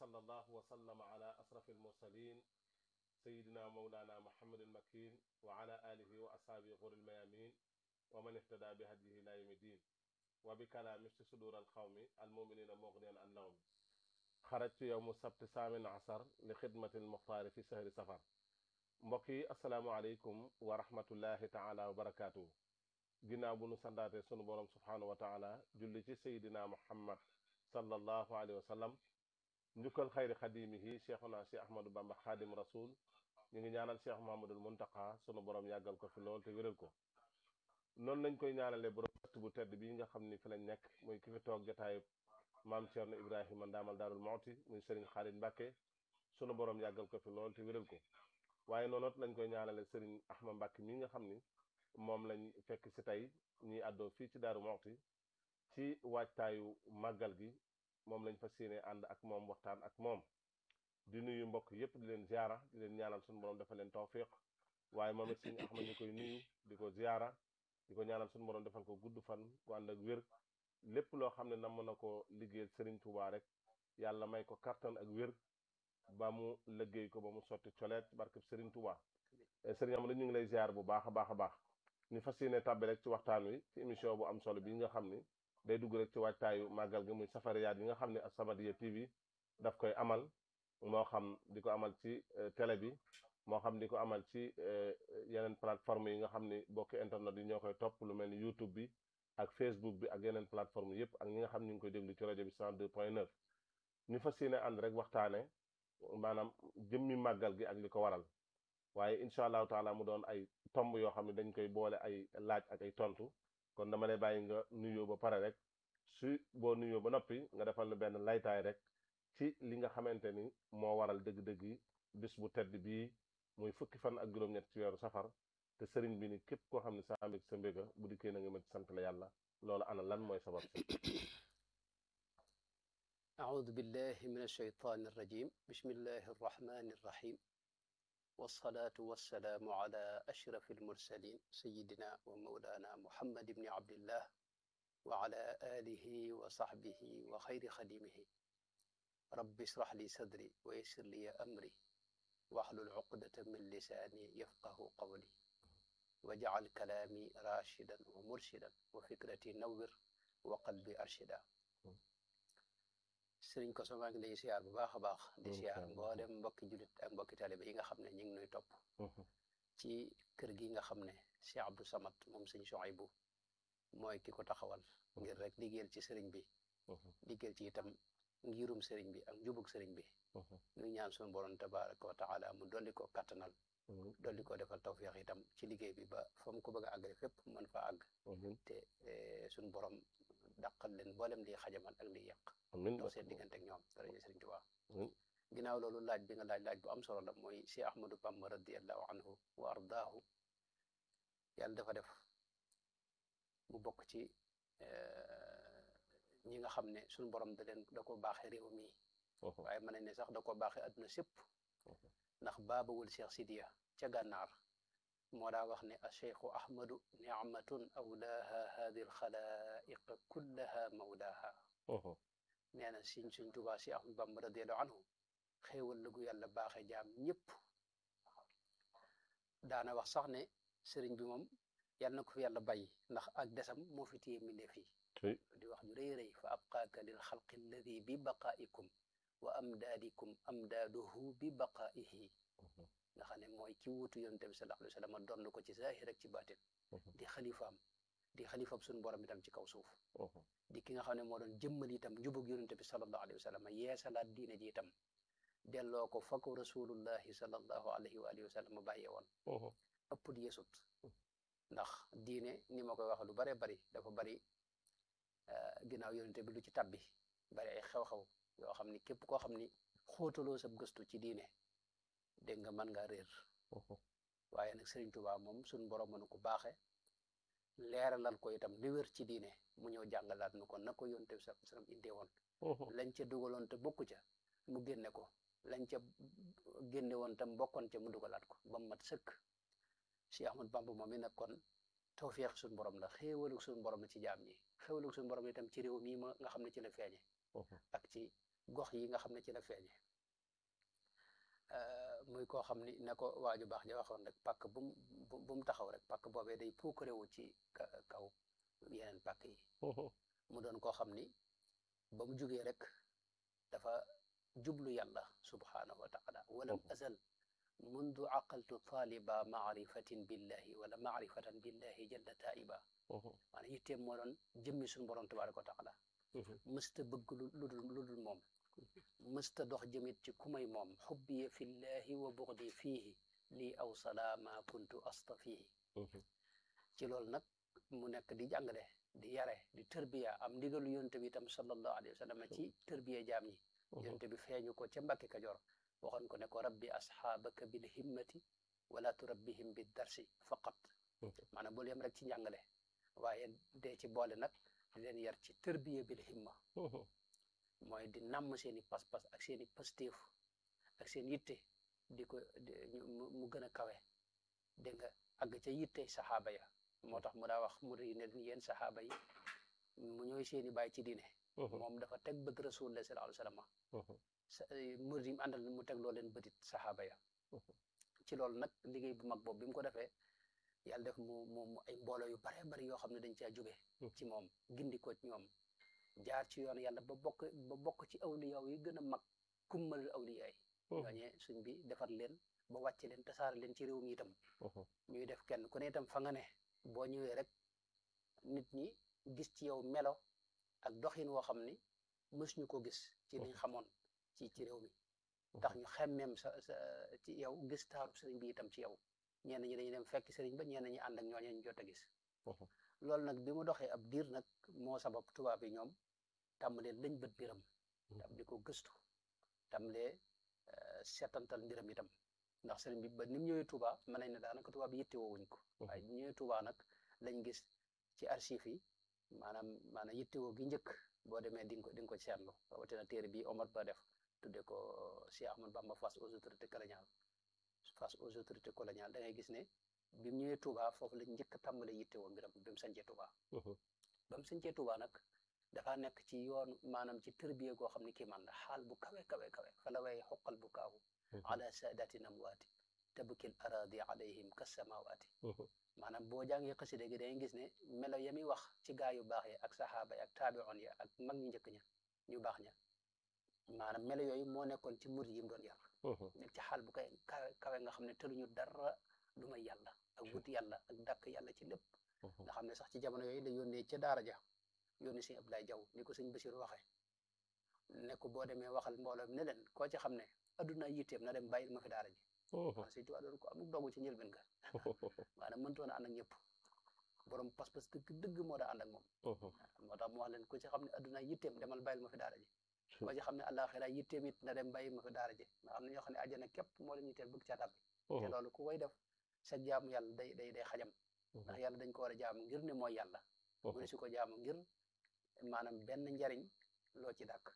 salla allahu wa sallama ala asrafi almursalin sayidina mawlana muhammadin makin wa ala alihi wa ashaabi xuril mayamin wa man ihtada bi hadihi ila yawmi din wa bi kalaami fi sudur alxawmi almuminina mughniyan an nawmi xarajtu yowmu sabti saamin asar li xidmati almuxtaari fi sahri safar mbokk yi asalaamualeykum wa rahmatullahi taala wa barakaatu ginnaaw bu nu sandaate sunu borom subhaanahu wa taala julli ci sayidina muhammad sallallahu alayhi wa sallam njukkal xayri xadimihi cheikhuna si ahmadou bamba xaadim rasul ñu ngi ñaanal cheikh mohamadul muntaka sunu borom yàggal ko fi lool te wéral ko noonu lañ koy ñaanale borom ëtt bu tedd bii nga xam ni fi lañ nekk muy ki fi toog jataayu maam Cerno Ibrahima ndaamal daarul mooti muy sëriñ Xaalid Mbàkke sunu borom yàggal ko fi lool te wéral ko waaye noonu lañ koy ñaanale sëriñ Ahma Mbàkke mi nga xam ni moom lañ fekk si tey ñiy àddoo fii ci daaru mooti ci waajtaayu màggal gi moom lañ fas yéene ànd ak moom waxtaan ak moom di nuyu mbokk yépp di leen ziara di leen ñaanal sunu borom dafa leen tawfiq waaye moom it sëriñ Ahma ñu koy nuyu di ko ziara di ko ñaanal sunu borom defal ko gudd fan ku ànd ak wér lépp loo xam ne nam na ko liggéeyal Serigne Touba rek yàlla may ko kattan ak wér ba mu liggéey ko ba mu sotti coleet barkeb Serigne Touba Serigne am ñu ngi lay ziar bu baax a baax a baax ñu fas yéene tàbbi rek ci waxtaan wi ci émission bu am solo bi nga xam ni day dugg rek ci waajtaayu màggal gi muy safariyaat yi nga xam ne As-Samadiyya TV daf koy amal moo xam di ko amal ci télé bi moo xam di ko amal ci yeneen plateforme yi nga xam ni bokki internet yi ñoo koy topp lu mel ni YouTube bi ak Facebook bi ak yeneen plateforme yëpp ak ñi nga xam ñu ngi koy déglu ci rajo bi 102 point 9 ñu fas yéene ànd rek waxtaane maanaam jëmmi màggal gi ak li ko waral waaye incha allahu taala mu doon ay tomb yoo xam ne dañ koy boole ay laaj ak ay tontu kon dama lay bàyyi nga nuyoo ba pare rek su boo nuyoo ba noppi nga defal lu benn laytaay rek ci li nga xamante ni moo waral dëgg-dëgg yi bis bu tedd bii muy fukki fan ak juróom-ñett ci weeru safar te sëriñ bi ni képp koo xam ne sa mbég sa mbéga bu dikkee na nga ma ci sant la yàlla loolu ana lan mooy sabab si أعوذ بالله من الشيطان الرجيم بسم الله الرحمن الرحيم والصلاة والسلام على أشرف المرسلين سيدنا ومولانا محمد بن عبد الله وعلى آله وصحبه وخير خديمه رب اشرح لي صدري ويسر لي أمري واحلل عقدة من لساني يفقه قولي واجعل كلامي راشدا ومرشدا وفكرتي نور وقلبي أرشدا sëriñ ko maa ngi lay siyaar bu baax a baax di siyaar mboolem mbokki julit ak mbokki taliba yi nga xam ne ñu ngi nuy topp ci kër gi nga xam ne Cheikh Abdou Samad moom sëñ Souhaïbou mooy ki ko taxawal ngir rek liggéeyal ci sëriñ bi liggéeyal ci itam ngirum sëriñ bi ak njubug sëriñ bi ñu ñaan suñu borom tabaraka wa taala mu dolli ko kattanal dolli ko defal tawfiix itam ci liggéey bi ba fa mu ko bëgg a àggale fépp mën fa àgg te suñu borom dàqal leen mboolem liy xajamal ak liy yàq dox seen diggante ak ñoom daraja Sëriñ Tuubaa ginnaaw loolu laaj bi nga laaj laaj bu am solo la mooy Cheikh Ahmadou Bamba radiallahu anhu wa ardaahu yàlla dafa def mu bokk ci ñi nga xam ne suñu borom da leen da ko baaxee réew mi waaye mën nañ ne sax da ko baaxee adduna sépp ndax baabawul Cheikh Sidiya ca gànnaar moo daa wax ne a cheikhu ahmadu nicmatun awlaaha haadi alxalaiq kullaha mawlaaha nee na siñ suñ tubaa si ahmadu bamba radiallahu anhu xéewal la gu yàlla baaxe jaam ñëpp daana wax sax ne sëriñ bi moom yàlla na ko fi yàlla bàyyi ndax ak desam moo fi téye mbindeef yi di wax ju rëy rëy fa abqaaka lil xalqi alladi bi baqaaikum wa amdaadikum amdaaduhu bi baqaaihi nga xam ne mooy ki wuutu yonent bi sallallahu alayhi wa sallam doon ko ci zaahir ak ci baatin di xalifaam di xalifaam suñu borom itam ci kaw suuf di ki nga xam ne moo doon jëmmal itam njubug yonent bi sallallahu alayhi wa sallam yeesalaat diine ji itam delloo ko fa ko rasulullahi sallallahu alayhi wa alihi wa sallam bàyyee woon ëpp di yeesut ndax diine ni ma koy wax lu bare bari dafa bari ginnaaw yonent bi lu ci tabbi bari ay xew-xew yoo xam ni képp koo xam ni xóotaloo sab gëstu ci diine dégg nga mën ngaa réer waaye nag Sëriñ Tuubaa moom suñ borom mënu ko baaxe leeralal ko itam li wér ci diine mu ñëw jàngalaat nu ko na ko yonte bi sallallahu alayhi wasallam indee woon lañ ca dugaloon te bokku ca mu génne ko lañ ca génne woon tam bokkoon ca mu dugalaat ko ba mu mat sëkk Cheikh Ahmad Bamba moom mi nag kon tawfeex suñu borom la xéewalu suñu borom la ci jaam ñi xéewalu suñu borom itam ci réew mii ma nga xam ne ci la feeñe ak ci gox yi nga xam ne ci la feeñe muy koo xam ni ne ko waaju baax ja waxoon rek pàkk bu mu bu mu taxaw rek pàkk boobee day puukarewu ci kaw yeneen pàkk yi mu doon koo xam ni ba mu jugee rek dafa jublu yàlla subhaanahu wa taala walam azal mundu aqaltu taaliba maarifatin billahi wala maarifatan billahi jalla taiba maanaam yitteem moo doon jëmmi suñu borom tabaraka wa taala mësta bëgg lu dul lu dul moom mësta dox jëmit ci ku may moom xubbiya fillahi wa buxdi fiihi lii aw salaama kuntu astafihi ci loolu nag mu nekk di jàngale di yare di tërbiya am ndigalu yonte bi itam sallallahu alayhi wa sallam ci tërbiya jaam ñi yonte bi feeñu ko ca Mbàkke Kajoor waxoon ko ne ko rabbi asxaabaka bil himmati wala turabbihim bi darsi faqat maanaam bul yem rek ci njàngale waaye dee ci boole nag di leen yar ci tërbiya bil himma mooy di namm seen i pas-pas ak seen i pastéef ak seen yitte di ko mu gën a kawe dégg nga àgg ca yitte saxaaba ya moo tax mu daa wax mu ri ne yéen saxaaba yi mu ñooy seen i bàyyi ci diine moom dafa teg bëgg rasulullah sallallahu alayhi wasallam murid yi mu àndal mu teg loo leen bëtit saxaaba ya ci loolu nag liggéey bu mag boobu bi mu ko defee yàlla def mu mu mu ay mbooloo yu bare bari yoo xam ne dañ caa jóge ci moom gindi ko ci ñoom jaar ci yoon yàlla ba bokk ba bokk ci awliya yi gën a mag kummal awliya yi ñooñee suñ bi defar leen ba wàcce leen tasaare leen ci réew mi itam ñuy def kenn ku ne itam fa nga ne boo ñëwee rek nit ñi gis ci yow melo ak doxin woo xam ni mës ñu ko gis ci liñ xamoon ci ci réew mi tax ñu xemmeem sa sa ci yow gis taaru sëriñ bi itam ci yow ñenn ñi dañuy dem fekk sëriñ ba ñenn ñi ànd ak ñooñee ñu jot a gis loolu nag bi mu doxee ab diir nag moo sabab tubaab yi ñoom tàmbalee lañ bët mbiram tam di ko gëstu tàmbalee seetantal mbiram itam ndax sëriñ bi ba ni mu ñëwee Touba mën nañ ne daanaka tubaab yi yittewoo wuñ ko waaye bu ñëwee Touba nag lañ gis ci archive yi maanaam maanaam yittewoo gi njëkk boo demee di nga ko di nga ko seetlu rawatina téere bi Omar Ba def tudde ko Cheikh Ahmadou Bamba face aux autorités coloniales face aux autorités coloniales da ngay gis ne bi mu ñëwee Touba foofu lañ njëkk a tàmbale yittewoo mbiram bi mu sancee Touba ba mu sancee Touba nag dafa nekk ci yoon maanaam ci tërbiye goo xam ne kii man la xaal bu kawe kawe kawe fa la way xoqal bu kaawu ala saadati namwaati tabkil aradi alayhim kasamawaati maanaam boo jàngee xasida gi dangay gis ne melo ya muy wax ci gaa yu baax yi ak saxaaba yi ak taabion ya ak mag ñu njëkk ña ñu baax ña maanaam melo yooyu moo nekkoon ci murid yi mu doon yar nekk ci xaal bu kay kawe kawe nga xam ne tëluñu dara lu may yàlla ak wut yàlla ak dàkk yàlla ci lépp nga xam ne sax ci jamono yooyu la yónnee ca daara ja yónni sëñ Abdoulaye Jaw ni ko sëñ Basiru waxee ne ko boo demee waxal mbooloo ne leen koo ci xam ne adduna yitteem na dem bàyyil ma fi daara ji waaw sëñ Tuubaa doon ko amul dogu ci njëlbeen nga maanaam mëntoon a ànd ak ñëpp borom pas-pas dëgg dëgg moo daa ànd ak moom moo tax mu wax leen ko ci xam ne adduna yitteem demal bàyyil ma fi daara ji koo ci xam ne àllaaxira yitteem it na dem bàyyil ma fi daara ji nga xam ne ñoo xam ne àjjana képp moo leen yitteel bëgg caa tàbbi te loolu ku koy def sa jaamu yàlla day day day xajam ndax yàlla dañ ko war a jaamu ngir ne mooy yàlla mu ne si ko jaamu ngir maanaam benn njariñ loo ci dàkk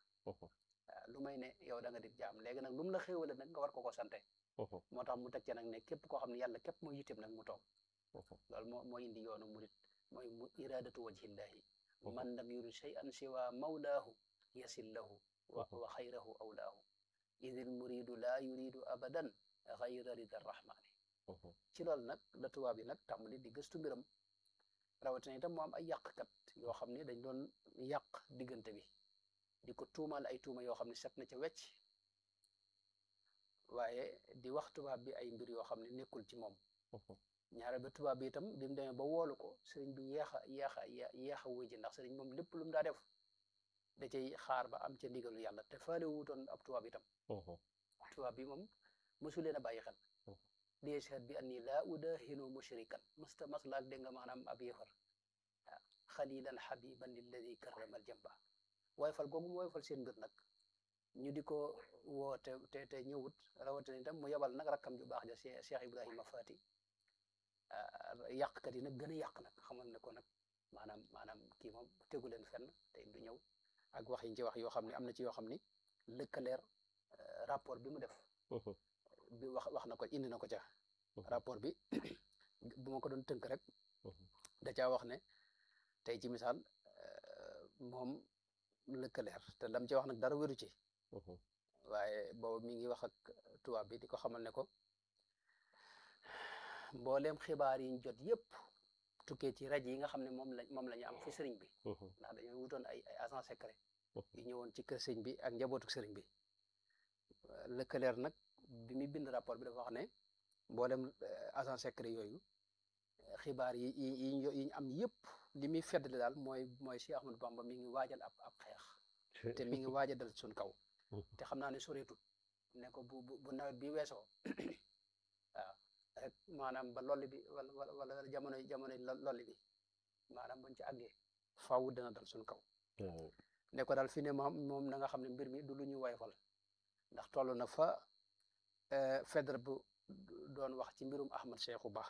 lu may ne yow da nga di jaam léegi nag lu mu la xéewale nag nga war ko ko sante moo tax mu teg ci nag ne képp koo xam ne yàlla képp mooy yitteem nag mu toog loolu moo moo indi yoonu murit mooy mu iradatu wajhillahi man lam yurid shay'an siwa mawlaahu yasil lahu wa wa xayrahu awlaahu idil muridu laa yuridu abadan xayra rida rahmani ci loolu nag la tubaab yi nag tàmbali di gëstu mbiram rawatina itam mu am ay yàqkat yoo xam ne dañ doon yàq diggante bi di ko tuumaal ay tuuma yoo xam ne set na ca wecc waaye di wax tubaab bi ay mbir yoo xam ne nekkul ci moom ñaare ba tubaab bi itam bi mu demee ba woolu ko sëriñ bi yeex a yeex a yeex a wuy ji ndax sëriñ moom lépp lu mu daa def da cay xaar ba am ca ndigalu yàlla te faale wuutoon ab tubaab itam tubaab bi moom mosu leen a bàyyi xel li yashhad bi anni laa udahinu mushrikan musta maslaak dégg nga maanaam ab yëfar waaw xalilan xabiban lilladi karramal jamba waaye fal googu mu waaye fal seen mbir nag ñu di ko woo te te te ñëwut rawatina itam mu yebal nag rakkam ju baax ja Cheikh Ibrahima Fati yàqkat yi nag gën a yàq nag xamal ne ko nag maanaam maanaam kii moom tegu leen fenn te du ñëw ak wax yi ci wax yoo xam ne am na ci yoo xam ni lëkkaleer rapport bi mu def bi wax wax na ko indi na ko ca rapport bi bu ma ko doon tënk rek da caa wax ne tey ci misaal moom lëkkaleer te lam ci wax nag dara wéru ci waaye boobu mi ngi wax ak tubaab bi di ko xamal ne ko mbooleem xibaar yi ñu jot yëpp tukkee ci rajo yi nga xam ne moom la moom la ñu am fi sëriñ bi ndax dañoo wutoon ay ay agent secret yu ñëwoon ci kër sëriñ bi ak njabootu sëriñ bi lëkkaleer nag bi muy bind rapport bi dafa wax ne mboolem agent secret yooyu xibaar yi yi yi ñu am yëpp li muy feddali daal mooy mooy Cheikh Ahmadou Bamba mi ngi waajal ab ab xeex te mi ngi waaj a dal suñ kaw te xam naa ne soreetut ne ko bu bu nawet bi weesoo waaw rek maanaam ba lolli bi wala wala jamono jamono lolli bi maanaam buñ ci àggee faaw dana dal suñ kaw ne ko daal fi ne moom moom na nga xam ne mbir mi du lu ñu woyofal ndax toll na fa fedre bu doon wax ci mbirum Ahmad Cheikhou Ba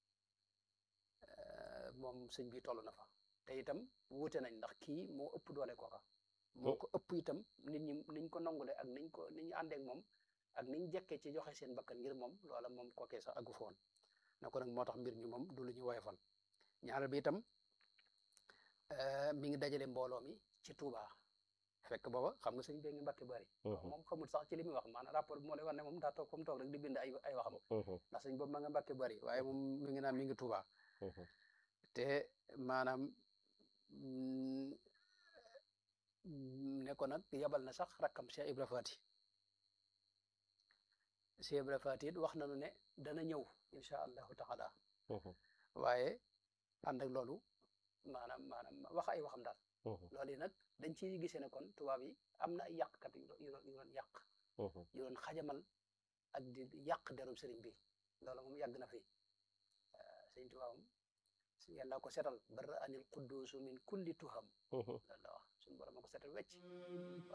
moom sëñ bi toll na fa te itam wuute nañ ndax kii moo ëpp doole kooka moo ko ëpp itam nit ñi niñ ko nangule ak niñ ko ni ñu àndeek moom ak niñ jekkee ci joxe seen bakkan ngir moom loola moom kookee sax aggu foon na ko nag moo tax mbir mi moom du lu ñu woyofal ñaareel bi itam mi ngi dajale mbooloo mi ci Touba fekk booba xam nga sëñ bee ngi Mbàkke bari moom xamul sax ci li muy wax maanaam rapport bi moo lay wax ne moom daa toog comme toog rek di bind ay ay waxam ndax sëñ boobu ma nga Mbàkke bari waaye moom mi ngi naan mi ngi Touba te maanaam ne ko nag yabal na sax rakkam Cheikh Ibra Fati Cheikh Ibra Fati it wax nañu ne dana ñëw incha allahu taala waaye ànd ak loolu maanaam maanaam wax ay waxam daal loolu yi nag dañ ciy gisee ne kon tubaab yi am na ay yàqkat yu doon yu doon yàq yu doon xajamal ak di yàq derum sëriñ bi loolu moom yàgg na fi sëriñ tubaab moom yàlla ko setal barra anil quddusu min kulli tuham loolu la wax suñu borom a ko setal wecc